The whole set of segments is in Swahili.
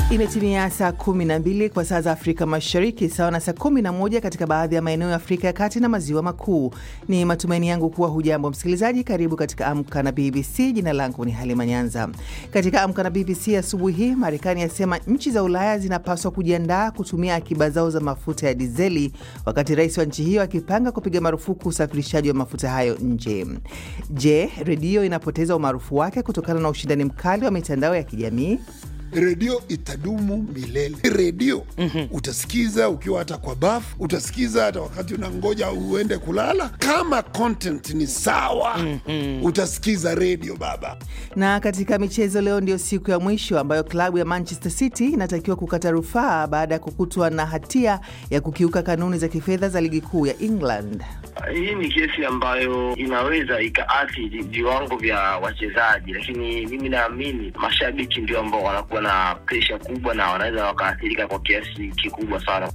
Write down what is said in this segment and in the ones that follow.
Imetimia saa 12 kwa saa za Afrika Mashariki, sawa na saa 11 katika baadhi ya maeneo ya Afrika ya Kati na Maziwa Makuu. Ni matumaini yangu kuwa hujambo msikilizaji. Karibu katika Amka na BBC. Jina langu ni Halima Nyanza. Katika Amka na BBC asubuhi hii, Marekani yasema nchi za Ulaya zinapaswa kujiandaa kutumia akiba zao za mafuta ya dizeli, wakati rais wa nchi hiyo akipanga kupiga marufuku usafirishaji wa mafuta hayo nje. Je, redio inapoteza umaarufu wake kutokana na ushindani mkali wa mitandao ya kijamii? Redio itadumu milele. Redio mm -hmm. utasikiza ukiwa hata kwa bafu, utasikiza hata wakati unangoja uende kulala. Kama content ni sawa mm -hmm. utasikiza redio baba. Na katika michezo, leo ndio siku ya mwisho ambayo klabu ya Manchester City inatakiwa kukata rufaa baada ya kukutwa na hatia ya kukiuka kanuni za kifedha za ligi kuu ya England. Hii ni kesi ambayo inaweza ikaathiri viwango vya wachezaji, lakini mimi naamini mashabiki ndio ambao wanakuwa na presha kubwa na wanaweza wakaathirika kwa kiasi kikubwa sana.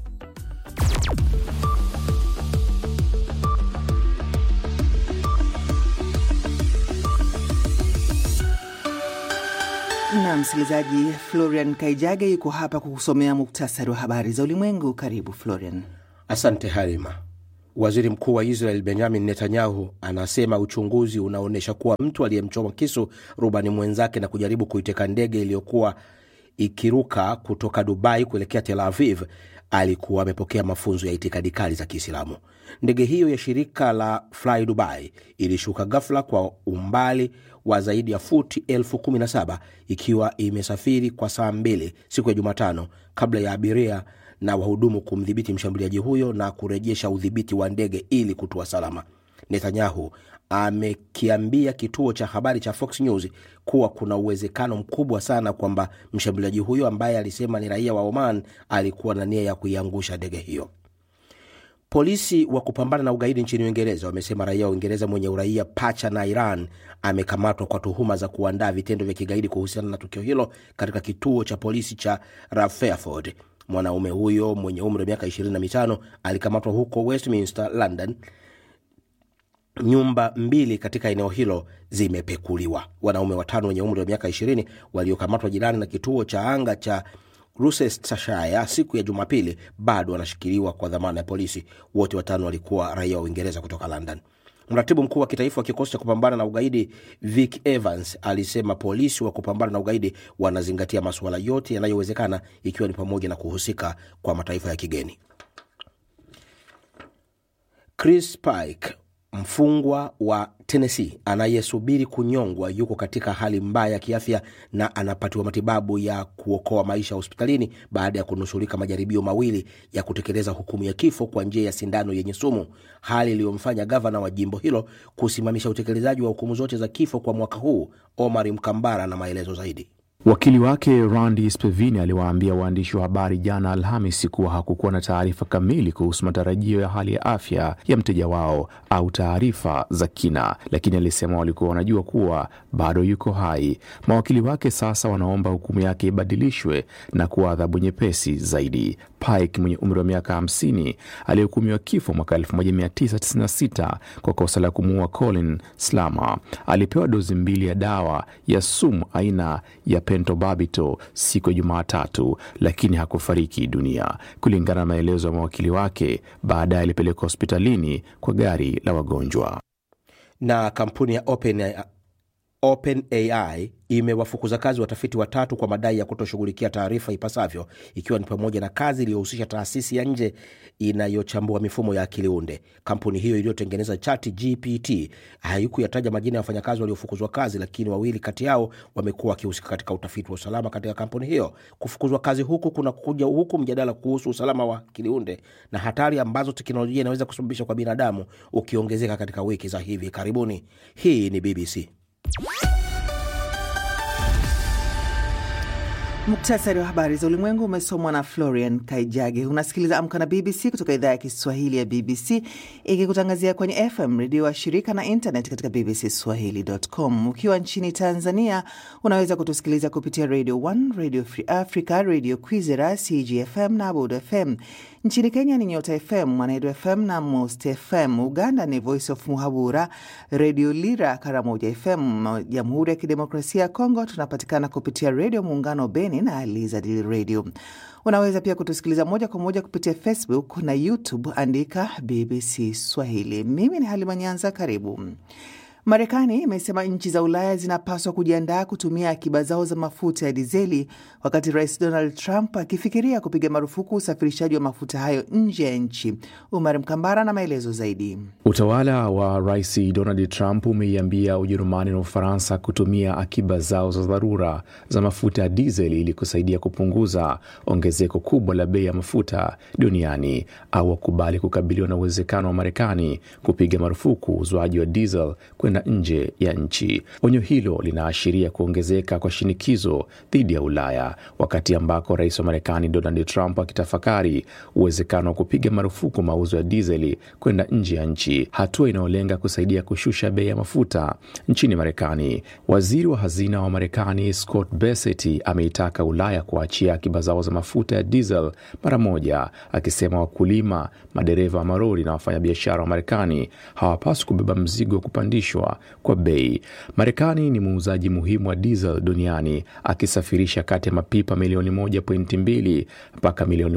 Na msikilizaji, Florian Kaijage yuko hapa kukusomea muktasari wa habari za ulimwengu. Karibu Florian. Asante Halima. Waziri mkuu wa Israel Benjamin Netanyahu anasema uchunguzi unaonyesha kuwa mtu aliyemchoma kisu rubani mwenzake na kujaribu kuiteka ndege iliyokuwa ikiruka kutoka Dubai kuelekea Tel Aviv alikuwa amepokea mafunzo ya itikadi kali za Kiislamu. Ndege hiyo ya shirika la Fly Dubai ilishuka ghafla kwa umbali wa zaidi ya futi elfu kumi na saba ikiwa imesafiri kwa saa mbili siku ya Jumatano kabla ya abiria na wahudumu kumdhibiti mshambuliaji huyo na kurejesha udhibiti wa ndege ili kutua salama. Netanyahu amekiambia kituo cha habari cha Fox News kuwa kuna uwezekano mkubwa sana kwamba mshambuliaji huyo ambaye alisema ni raia wa Oman alikuwa na nia ya kuiangusha ndege hiyo. Polisi wa kupambana na ugaidi nchini Uingereza wamesema raia wa Uingereza mwenye uraia pacha na Iran amekamatwa kwa tuhuma za kuandaa vitendo vya kigaidi kuhusiana na tukio hilo katika kituo cha polisi cha Rutherford. Mwanaume huyo mwenye umri wa miaka 25 alikamatwa huko Westminster, London. Nyumba mbili katika eneo hilo zimepekuliwa. Wanaume watano wenye umri wa miaka 20 waliokamatwa jirani na kituo cha anga cha Gloucestershire siku ya Jumapili bado wanashikiliwa kwa dhamana ya polisi. Wote watano walikuwa raia wa Uingereza kutoka London. Mratibu mkuu wa kitaifa wa kikosi cha kupambana na ugaidi Vic Evans alisema polisi wa kupambana na ugaidi wanazingatia masuala yote yanayowezekana ikiwa ni pamoja na kuhusika kwa mataifa ya kigeni. Chris Pike mfungwa wa Tennessee anayesubiri kunyongwa yuko katika hali mbaya ya kiafya na anapatiwa matibabu ya kuokoa maisha hospitalini baada ya kunusurika majaribio mawili ya kutekeleza hukumu ya kifo kwa njia ya sindano yenye sumu, hali iliyomfanya gavana wa jimbo hilo kusimamisha utekelezaji wa hukumu zote za kifo kwa mwaka huu. Omar Mkambara na maelezo zaidi. Wakili wake Randy Spevini aliwaambia waandishi wa habari jana Alhamisi kuwa hakukuwa na taarifa kamili kuhusu matarajio ya hali ya afya ya mteja wao au taarifa za kina, lakini alisema walikuwa wanajua kuwa bado yuko hai. Mawakili wake sasa wanaomba hukumu yake ibadilishwe na kuwa adhabu nyepesi zaidi. Pike mwenye umri wa miaka 50 aliyehukumiwa kifo mwaka 1996 kwa kosa la kumuua Colin Slama alipewa dozi mbili ya dawa ya sumu aina ya pentobabito siku ya Jumatatu, lakini hakufariki dunia, kulingana na maelezo ya mawakili wake. Baadaye alipelekwa hospitalini kwa gari la wagonjwa. Na kampuni ya Open OpenAI imewafukuza kazi watafiti watatu kwa madai ya kutoshughulikia taarifa ipasavyo, ikiwa ni pamoja na kazi iliyohusisha taasisi ya nje inayochambua mifumo ya akili unde. Kampuni hiyo iliyotengeneza Chat GPT haikuyataja majina ya wafanyakazi waliofukuzwa kazi, lakini wawili kati yao wamekuwa wakihusika katika utafiti wa usalama katika kampuni hiyo. Kufukuzwa kazi huku kuna kuja huku mjadala kuhusu usalama wa akili unde na hatari ambazo teknolojia inaweza kusababisha kwa binadamu ukiongezeka katika wiki za hivi karibuni. Hii ni BBC. Muktasari wa habari za ulimwengu umesomwa na Florian Kaijage. Unasikiliza Amka na BBC kutoka idhaa ya Kiswahili ya BBC ikikutangazia kwenye FM redio wa shirika na internet katika bbcswahili.com. Ukiwa nchini Tanzania unaweza kutusikiliza kupitia Radio 1, Radio Free Africa, Radio Kwizera, CGFM na Abud FM. Nchini Kenya ni Nyota FM, Mwanedu FM na Most FM. Uganda ni Voice of Muhabura, Redio Lira, Karamoja FM. Jamhuri ya Kidemokrasia ya Kongo tunapatikana kupitia Redio Muungano Beni na Lizard Radio. Unaweza pia kutusikiliza moja kwa moja kupitia Facebook na YouTube, andika BBC Swahili. Mimi ni Halima Nyanza, karibu. Marekani imesema nchi za Ulaya zinapaswa kujiandaa kutumia akiba zao za mafuta ya dizeli, wakati Rais Donald Trump akifikiria kupiga marufuku usafirishaji wa mafuta hayo nje ya nchi. Umar Mkambara na maelezo zaidi. Utawala wa Rais Donald Trump umeiambia Ujerumani na Ufaransa kutumia akiba zao za dharura za mafuta ya dizeli ili kusaidia kupunguza ongezeko kubwa la bei ya mafuta duniani au wakubali kukabiliwa na uwezekano wa Marekani kupiga marufuku uuzwaji wa diesel kwenda nje ya nchi. Onyo hilo linaashiria kuongezeka kwa shinikizo dhidi ya Ulaya, wakati ambako rais wa Marekani Donald Trump akitafakari uwezekano wa kupiga marufuku mauzo ya dizeli kwenda nje ya nchi, hatua inayolenga kusaidia kushusha bei ya mafuta nchini Marekani. Waziri wa hazina wa Marekani Scott Bessent ameitaka Ulaya kuachia akiba zao za mafuta ya diesel mara moja, akisema wakulima, madereva wa marori na wafanyabiashara wa Marekani hawapaswi kubeba mzigo wa kupandishwa kwa bei. Marekani ni muuzaji muhimu wa diesel duniani akisafirisha kati ya mapipa milioni 1.2 mpaka milioni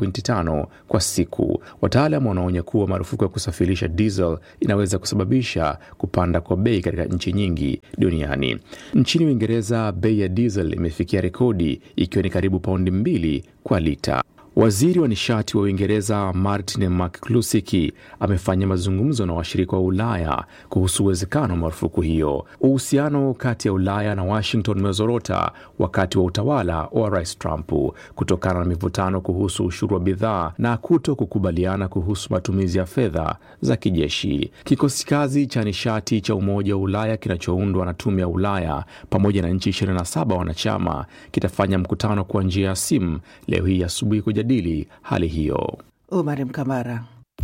1.5 kwa siku. Wataalam wanaonya kuwa marufuku ya kusafirisha diesel inaweza kusababisha kupanda kwa bei katika nchi nyingi duniani. Nchini Uingereza, bei ya diesel imefikia rekodi ikiwa ni karibu paundi mbili kwa lita. Waziri wa nishati wa Uingereza Martin McCluskey amefanya mazungumzo na washirika wa Ulaya kuhusu uwezekano wa marufuku hiyo. Uhusiano kati ya Ulaya na Washington umezorota wakati wa utawala wa Rais Trump kutokana na mivutano kuhusu ushuru wa bidhaa na kuto kukubaliana kuhusu matumizi ya fedha za kijeshi. Kikosi kazi cha nishati cha Umoja wa Ulaya kinachoundwa na Tume ya Ulaya pamoja na nchi 27 wanachama kitafanya mkutano kwa njia ya simu leo hii asubuhi kujadili hali hiyo. Umar Mkamara.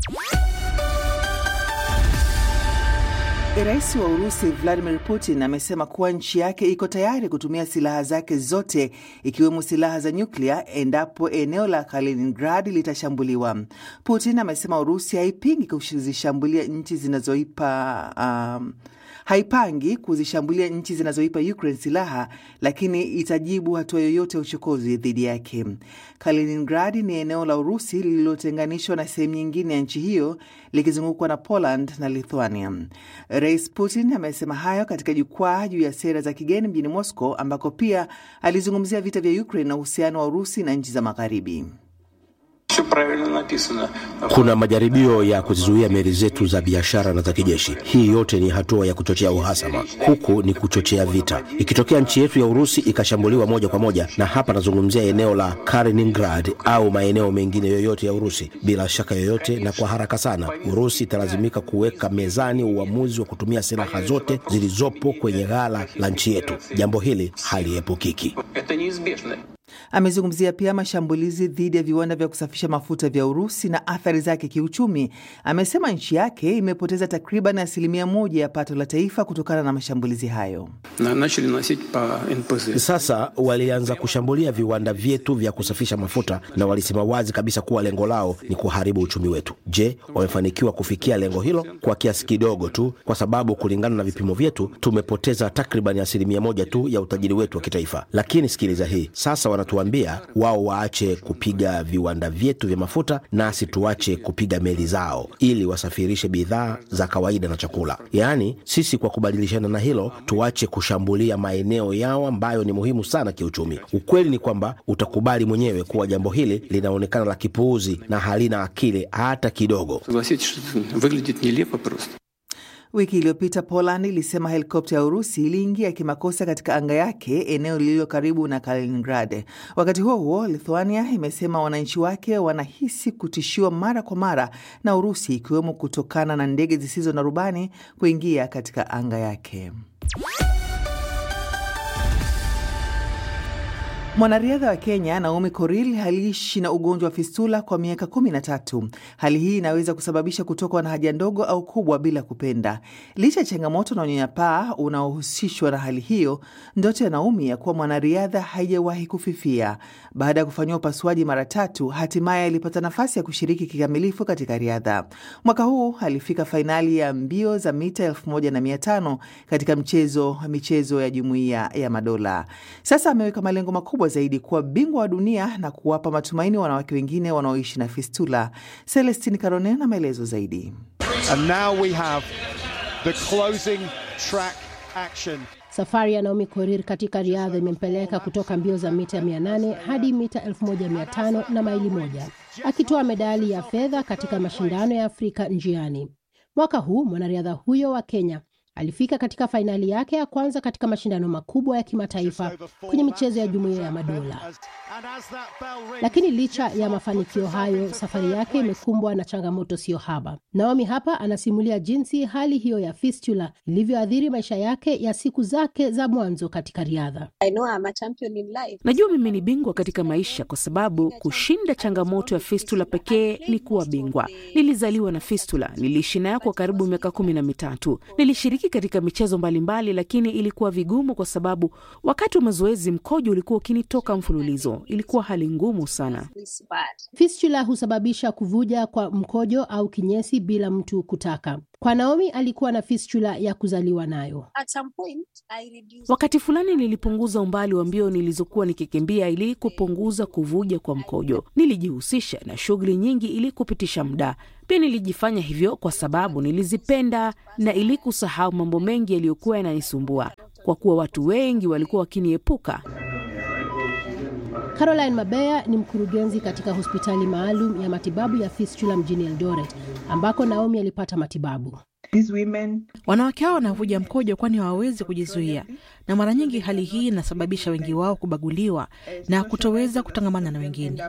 Rais wa Urusi Vladimir Putin amesema kuwa nchi yake iko tayari kutumia silaha zake zote ikiwemo silaha za nyuklia endapo eneo la Kaliningrad litashambuliwa. Putin amesema Urusi haipingi kuzishambulia nchi zinazoipa um, haipangi kuzishambulia nchi zinazoipa Ukraine silaha, lakini itajibu hatua yoyote ya uchokozi dhidi yake. Kaliningrad ni eneo la Urusi lililotenganishwa na sehemu nyingine ya nchi hiyo likizungukwa na Poland na Lithuania. Rais Putin amesema hayo katika jukwaa juu ya sera za kigeni mjini Moscow, ambako pia alizungumzia vita vya Ukraine na uhusiano wa Urusi na nchi za Magharibi. Kuna majaribio ya kuzizuia meli zetu za biashara na za kijeshi. Hii yote ni hatua ya kuchochea uhasama, huku ni kuchochea vita. Ikitokea nchi yetu ya Urusi ikashambuliwa moja kwa moja, na hapa nazungumzia eneo la Kaliningrad au maeneo mengine yoyote ya Urusi, bila shaka yoyote na kwa haraka sana, Urusi italazimika kuweka mezani uamuzi wa kutumia silaha zote zilizopo kwenye ghala la nchi yetu. Jambo hili haliepukiki. Amezungumzia pia mashambulizi dhidi ya viwanda vya kusafisha mafuta vya Urusi na athari zake kiuchumi. Amesema nchi yake imepoteza takriban asilimia moja ya pato la taifa kutokana na mashambulizi hayo. Sasa walianza kushambulia viwanda vyetu vya kusafisha mafuta na walisema wazi kabisa kuwa lengo lao ni kuharibu uchumi wetu. Je, wamefanikiwa kufikia lengo hilo? Kwa kiasi kidogo tu, kwa sababu kulingana na vipimo vyetu tumepoteza takriban asilimia moja tu ya utajiri wetu wa kitaifa. Lakini sikiliza hii sasa, wanatuambia wao waache kupiga viwanda vyetu vya mafuta, nasi tuache kupiga meli zao ili wasafirishe bidhaa za kawaida na chakula. Yaani sisi kwa kubadilishana na hilo tuache kushambulia maeneo yao ambayo ni muhimu sana kiuchumi. Ukweli ni kwamba utakubali mwenyewe kuwa jambo hili linaonekana la kipuuzi na halina akili hata kidogo. Wiki iliyopita Poland ilisema helikopta ya Urusi iliingia kimakosa katika anga yake eneo lililo karibu na Kaliningrad. Wakati huo huo, Lithuania imesema wananchi wake wanahisi kutishiwa mara kwa mara na Urusi, ikiwemo kutokana na ndege zisizo na rubani kuingia katika anga yake. Mwanariadha wa Kenya Naomi Korir aliishi na ugonjwa wa fistula kwa miaka kumi na tatu. Hali hii inaweza kusababisha kutokwa na haja ndogo au kubwa bila kupenda. Licha ya changamoto na unyanyapaa unaohusishwa na hali hiyo, ndoto ya Naomi ya kuwa mwanariadha haijawahi kufifia. Baada ya kufanyiwa upasuaji mara tatu, hatimaye alipata nafasi ya kushiriki kikamilifu katika riadha. Mwaka huu alifika fainali ya mbio za mita elfu moja na mia tano katika mchezo michezo ya Jumuiya ya Madola. Sasa ameweka malengo makubwa zaidi kuwa bingwa wa dunia na kuwapa matumaini wanawake wengine wanaoishi na fistula. Celestin Carone na maelezo zaidi. And now we have the closing track action. Safari ya Naomi Korir katika riadha imempeleka kutoka mbio za mita 800 hadi mita 1500 na maili moja, akitoa medali ya fedha katika mashindano ya Afrika njiani. Mwaka huu mwanariadha huyo wa Kenya alifika katika fainali yake ya kwanza katika mashindano makubwa ya kimataifa kwenye michezo ya Jumuiya ya Madola. Lakini licha ya mafanikio hayo, safari yake imekumbwa na changamoto sio haba. Naomi hapa anasimulia jinsi hali hiyo ya fistula ilivyoathiri maisha yake ya siku zake za mwanzo katika riadha. Najua mimi ni bingwa katika maisha kwa sababu kushinda changamoto ya fistula pekee ni kuwa bingwa. Nilizaliwa na fistula, niliishi nayo kwa karibu miaka kumi na mitatu. Nilishiriki katika michezo mbalimbali, lakini ilikuwa vigumu kwa sababu wakati wa mazoezi mkojo ulikuwa ukinitoka mfululizo. Ilikuwa hali ngumu sana. Fistula husababisha kuvuja kwa mkojo au kinyesi bila mtu kutaka. Kwa Naomi alikuwa na fistula ya kuzaliwa nayo. Wakati fulani nilipunguza umbali wa mbio nilizokuwa nikikimbia ili kupunguza kuvuja kwa mkojo. Nilijihusisha na shughuli nyingi ili kupitisha muda. Pia nilijifanya hivyo kwa sababu nilizipenda na ili kusahau mambo mengi yaliyokuwa yananisumbua, kwa kuwa watu wengi walikuwa wakiniepuka. Caroline Mabeya ni mkurugenzi katika hospitali maalum ya matibabu ya fistula mjini Eldoret ambako Naomi alipata matibabu. Wanawake hao wanavuja mkojo kwani hawawezi kujizuia, na mara nyingi hali hii inasababisha wengi wao kubaguliwa na kutoweza kutangamana na wengine.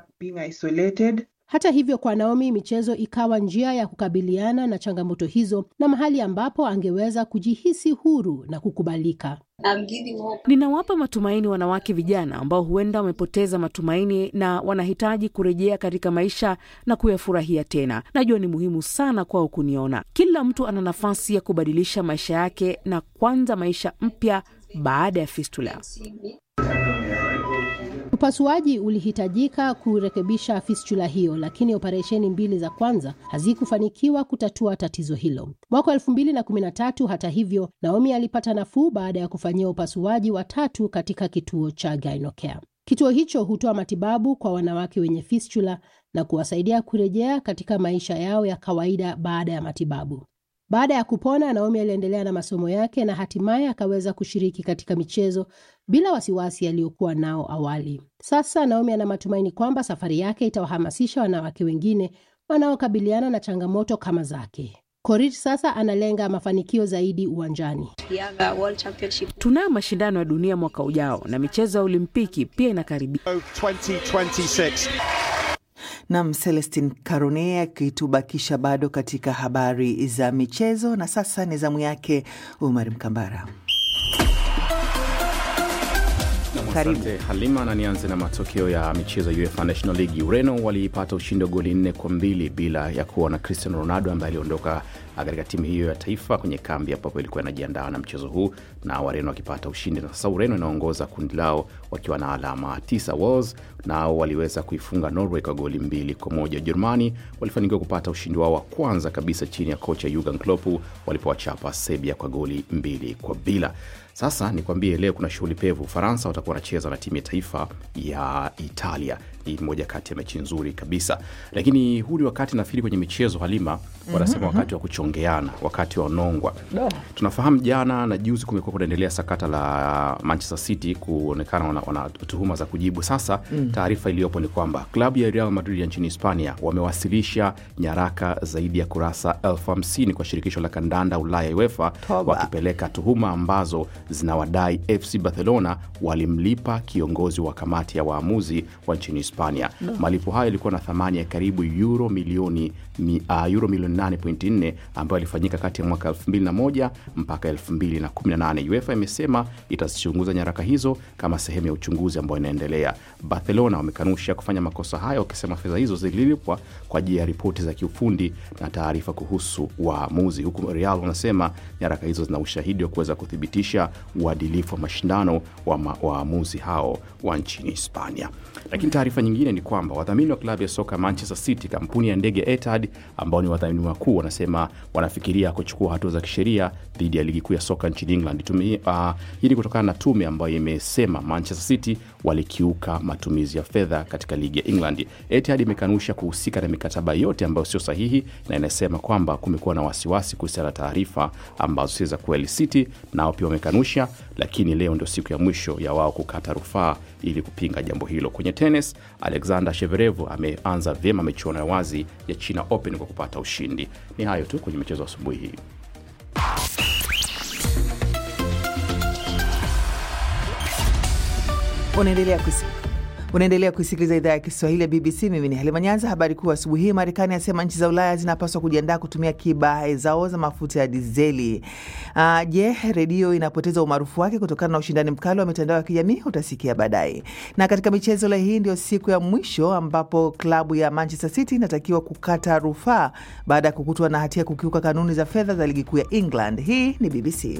Hata hivyo, kwa Naomi michezo ikawa njia ya kukabiliana na changamoto hizo na mahali ambapo angeweza kujihisi huru na kukubalika. Ninawapa matumaini wanawake vijana ambao huenda wamepoteza matumaini na wanahitaji kurejea katika maisha na kuyafurahia tena. Najua ni muhimu sana kwao kuniona. Kila mtu ana nafasi ya kubadilisha maisha yake na kuanza maisha mpya baada ya fistula. Upasuaji ulihitajika kurekebisha fistula hiyo, lakini operesheni mbili za kwanza hazikufanikiwa kutatua tatizo hilo. Mwaka wa elfu mbili na kumi na tatu, hata hivyo, Naomi alipata nafuu baada ya kufanyia upasuaji wa tatu katika kituo cha Gynocare. Kituo hicho hutoa matibabu kwa wanawake wenye fistula na kuwasaidia kurejea katika maisha yao ya kawaida baada ya matibabu. Baada ya kupona, Naomi aliendelea na masomo yake na hatimaye akaweza kushiriki katika michezo bila wasiwasi aliyokuwa nao awali. Sasa Naomi ana matumaini kwamba safari yake itawahamasisha wanawake wengine wanaokabiliana na changamoto kama zake. Korir sasa analenga mafanikio zaidi uwanjani. Tunayo mashindano ya dunia mwaka ujao na michezo ya Olimpiki pia inakaribia. 2026. Nam Celestin Carone akitubakisha bado katika habari za michezo, na sasa ni zamu yake Umar Mkambara. Karibu. Asante Halima, na nianze na matokeo ya michezo ya UEFA National League. Ureno waliipata ushindi wa goli nne kwa mbili bila ya kuwa na Cristiano Ronaldo ambaye aliondoka katika timu hiyo ya taifa kwenye kambi ambapo ilikuwa inajiandaa na mchezo huu, na Wareno wakipata ushindi, na sasa Ureno inaongoza kundi lao wakiwa na alama tisa. Wales nao waliweza kuifunga Norway kwa goli mbili kwa moja. Ujerumani walifanikiwa kupata ushindi wao wa kwanza kabisa chini ya kocha Jurgen Klopp walipowachapa Serbia kwa goli mbili kwa bila. Sasa nikwambie, leo kuna shughuli pevu. Ufaransa watakuwa wanacheza na timu ya taifa ya Italia. Hii ni moja kati ya mechi nzuri kabisa, lakini huu ni wakati nafikiri kwenye michezo Halima wanasema wakati wa kuchongeana, wakati wa nongwa. Tunafahamu jana na juzi kumekuwa kunaendelea sakata la Manchester City kuonekana wana, wana tuhuma za kujibu. Sasa taarifa iliyopo ni kwamba klabu ya Real Madrid ya nchini Hispania wamewasilisha nyaraka zaidi ya kurasa elfu hamsini kwa shirikisho la kandanda Ulaya UEFA Toba. wakipeleka tuhuma ambazo zinawadai FC Barcelona walimlipa kiongozi wa kamati ya waamuzi wa nchini Hispania Hispania. Malipo hayo yalikuwa na thamani ya karibu euro milioni mi, uh, euro milioni 8.4 ambayo yalifanyika kati ya mwaka 2001 mpaka 2018. UEFA imesema itazichunguza nyaraka hizo kama sehemu ya uchunguzi ambao inaendelea. Barcelona wamekanusha kufanya makosa hayo, wakisema fedha hizo zililipwa kwa ajili ya ripoti za kiufundi na taarifa kuhusu waamuzi, huku Real wanasema nyaraka hizo zina ushahidi wa kuweza kuthibitisha uadilifu wa mashindano wa ma- waamuzi hao wa nchini Hispania. Lakini taarifa nyingine ni kwamba wadhamini wa klabu ya soka Manchester City, kampuni ya ndege Etihad ambao ni wadhamini wakuu, wanasema wanafikiria kuchukua hatua za kisheria dhidi ya ligi kuu ya soka nchini England. Tume, uh, hii ni kutokana na tume ambayo imesema Manchester City walikiuka matumizi ya fedha katika ligi ya England. Etihad imekanusha kuhusika na mikataba yote ambayo sio sahihi na inasema kwamba kumekuwa na wasiwasi kuhusiana na taarifa ambazo si za kweli. City nao pia wamekanusha, lakini leo ndio siku ya mwisho ya wao kukata rufaa ili kupinga jambo hilo. Kwenye tenis, Alexander Sheverev ameanza vyema michuano ya wazi ya China Open kwa kupata ushindi. Ni hayo tu kwenye michezo asubuhi hii. Unaendelea kusi unaendelea kusikiliza idhaa ya Kiswahili ya BBC. Mimi ni Halima Nyanza. Habari kuu asubuhi hii, Marekani asema nchi za Ulaya zinapaswa kujiandaa kutumia kiba zao za mafuta ya dizeli. Uh, je, redio inapoteza umaarufu wake kutokana na ushindani mkali wa mitandao ya kijamii? Utasikia baadaye. Na katika michezo, leo hii ndio siku ya mwisho ambapo klabu ya Manchester City inatakiwa kukata rufaa baada ya kukutwa na hatia kukiuka kanuni za fedha za ligi kuu ya England. Hii ni BBC.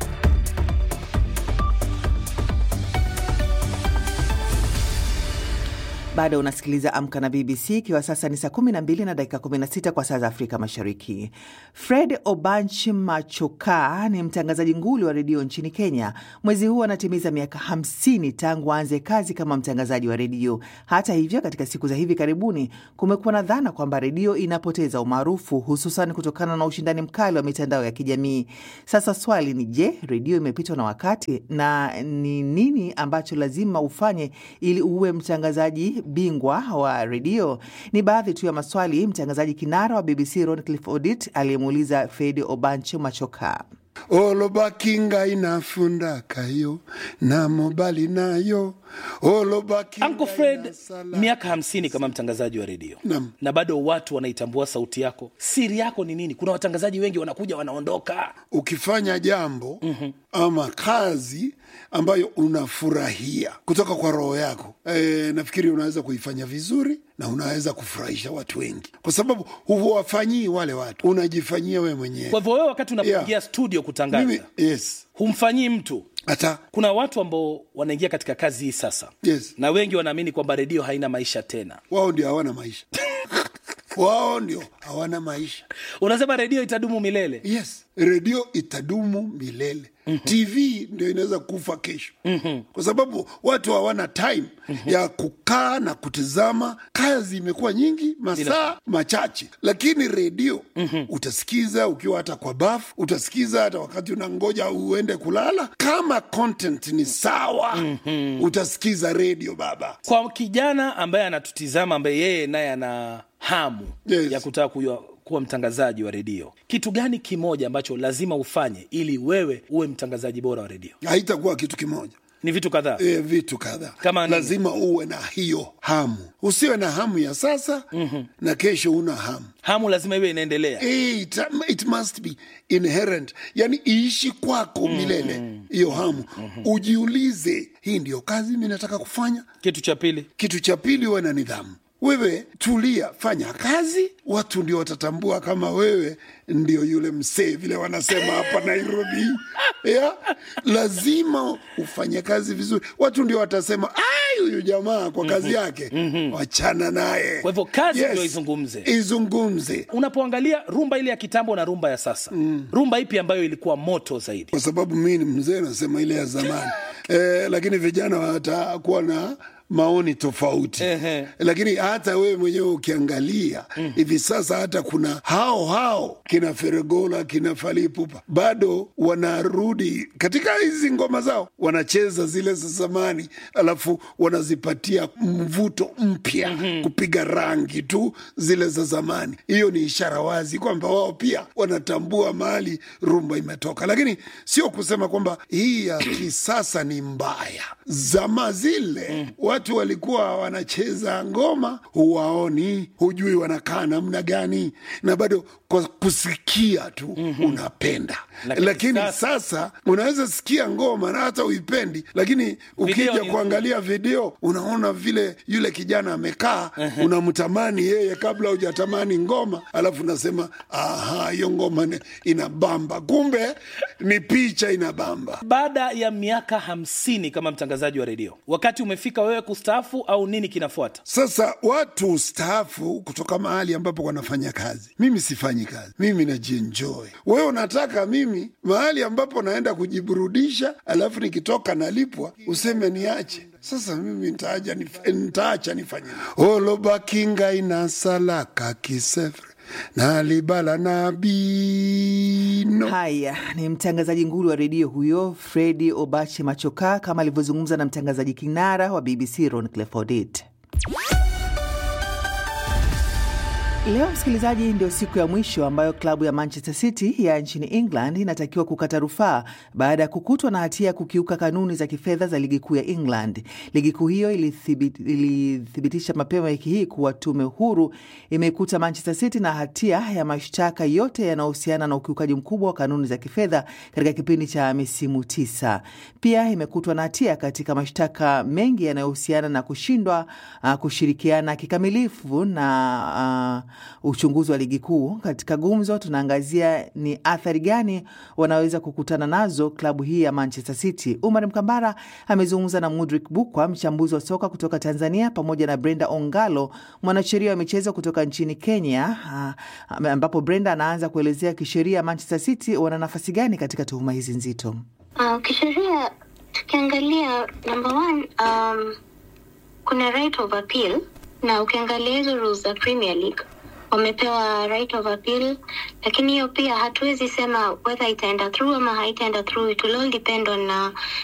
Bado unasikiliza Amka na BBC ikiwa sasa ni saa 12 na dakika 16 kwa saa za Afrika Mashariki. Fred Obanch Machoka ni mtangazaji nguli wa redio nchini Kenya. Mwezi huu anatimiza miaka 50 tangu aanze kazi kama mtangazaji wa redio. Hata hivyo, katika siku za hivi karibuni kumekuwa na dhana kwamba redio inapoteza umaarufu, hususan kutokana na ushindani mkali wa mitandao ya kijamii. Sasa swali ni je, redio imepitwa na wakati na ni nini ambacho lazima ufanye ili uwe mtangazaji bingwa wa redio? Ni baadhi tu ya maswali mtangazaji kinara wa BBC Roncliffe Odit aliyemuuliza Fred Obancho Machoka. olobakinga inafunda kayo na mobali nayo olobakinga Uncle Fred, inasala. miaka hamsini kama mtangazaji wa redio Naam. na bado watu wanaitambua sauti yako. Siri yako ni nini? Kuna watangazaji wengi wanakuja wanaondoka. ukifanya jambo ama kazi ambayo unafurahia kutoka kwa roho yako e, nafikiri unaweza kuifanya vizuri na unaweza kufurahisha watu wengi, kwa sababu huwafanyii wale watu, unajifanyia wewe mwenyewe. Kwa hivyo wewe, wakati unapoingia Yeah. studio kutangaza, Mimi, yes, humfanyii mtu. hata Kuna watu ambao wanaingia katika kazi hii sasa, yes, na wengi wanaamini kwamba redio haina maisha tena. wao ndio hawana maisha wao ndio hawana maisha. Unasema redio itadumu milele. Yes, redio itadumu milele. TV ndio inaweza kufa kesho, kwa sababu watu hawana time ya kukaa na kutizama. Kazi imekuwa nyingi, masaa machache, lakini redio utasikiza ukiwa hata kwa bafu, utasikiza hata wakati unangoja uende kulala. Kama content ni sawa, utasikiza redio baba. Kwa kijana ambaye anatutizama, ambaye yeye naye ana hamu Yes. ya kutaka kujua kuwa mtangazaji wa redio, kitu gani kimoja ambacho lazima ufanye ili wewe uwe mtangazaji bora wa redio? Haitakuwa kitu kimoja. Ni vitu kadhaa. e, vitu kadhaa Kama nini? lazima uwe na hiyo hamu usiwe na hamu ya sasa na kesho una hamu Hamu lazima iwe inaendelea. Eh, it, it must be inherent yani iishi kwako milele hiyo hamu ujiulize hii ndiyo kazi mi nataka kufanya Kitu cha pili, kitu cha pili uwe na nidhamu wewe tulia fanya kazi watu ndio watatambua kama wewe ndio yule msee vile wanasema hapa nairobi yeah? lazima ufanye kazi vizuri watu ndio watasema ai huyu jamaa kwa kazi yake wachana naye Kwa hivyo kazi ndio izungumze. izungumze unapoangalia rumba ile ya kitambo na rumba ya sasa, rumba ipi ambayo ilikuwa moto zaidi? kwa sababu mi ni mzee nasema ile ya zamani eh, lakini vijana watakuwa na maoni tofauti Ehe. lakini hata wewe mwenyewe ukiangalia hivi sasa hata kuna hao hao kina Feregola kina Falipupa bado wanarudi katika hizi ngoma zao wanacheza zile za zamani alafu wanazipatia mvuto mpya kupiga rangi tu zile za zamani hiyo ni ishara wazi kwamba wao pia wanatambua mahali rumba imetoka lakini sio kusema kwamba hii ya kisasa ni mbaya zama zile watu watu walikuwa wanacheza ngoma, huwaoni, hujui wanakaa namna gani, na bado kwa kusikia tu mm-hmm. unapenda Lakini lakini, sasa- sasa, unaweza sikia ngoma na hata uipendi, lakini ukija ni- kuangalia video unaona vile yule kijana amekaa, unamtamani yeye kabla hujatamani ngoma, alafu unasema aha, hiyo ngoma ni- inabamba, kumbe ni picha inabamba. baada ya miaka hamsini kama mtangazaji wa redio wakati umefika wewe kustaafu au nini kinafuata Sasa watu staafu kutoka mahali ambapo wanafanya kazi. Mimi sifanyi kazi, mimi najienjoy. Wewe unataka mimi mahali ambapo naenda kujiburudisha, alafu nikitoka nalipwa, useme niache? Sasa mimi nitaacha nif- nitaacha nifanye olobakinga inasalaka kisefre nalibala nabino Haya, ni mtangazaji nguli wa redio huyo Fredi Obache Machoka, kama alivyozungumza na mtangazaji kinara wa BBC Ron Clifford. Leo msikilizaji, ndio siku ya mwisho ambayo klabu ya Manchester City ya nchini England inatakiwa kukata rufaa baada ya kukutwa na hatia ya kukiuka kanuni za kifedha za ligi kuu ya England. Ligi kuu hiyo ilithibit- ilithibitisha mapema wiki hii kuwa tume huru imeikuta Manchester City na hatia ya mashtaka yote yanayohusiana na ukiukaji mkubwa wa kanuni za kifedha katika kipindi cha misimu tisa. Pia imekutwa na hatia katika mashtaka mengi yanayohusiana na kushindwa uh, kushirikiana kikamilifu na uh, uchunguzi wa ligi kuu. Katika gumzo, tunaangazia ni athari gani wanaweza kukutana nazo klabu hii ya Manchester City. Umar Mkambara amezungumza na Mudrik Bukwa, mchambuzi wa soka kutoka Tanzania, pamoja na Brenda Ongalo, mwanasheria wa michezo kutoka nchini Kenya, uh, ambapo Brenda anaanza kuelezea kisheria Manchester City wana nafasi gani katika tuhuma hizi nzito. Uh, kisheria tukiangalia number one, um, kuna right of appeal na ukiangalia hizo rules za Premier League wamepewa right of appeal, lakini hiyo pia hatuwezi sema whether itaenda through ama haitaenda through. It will all depend on uh,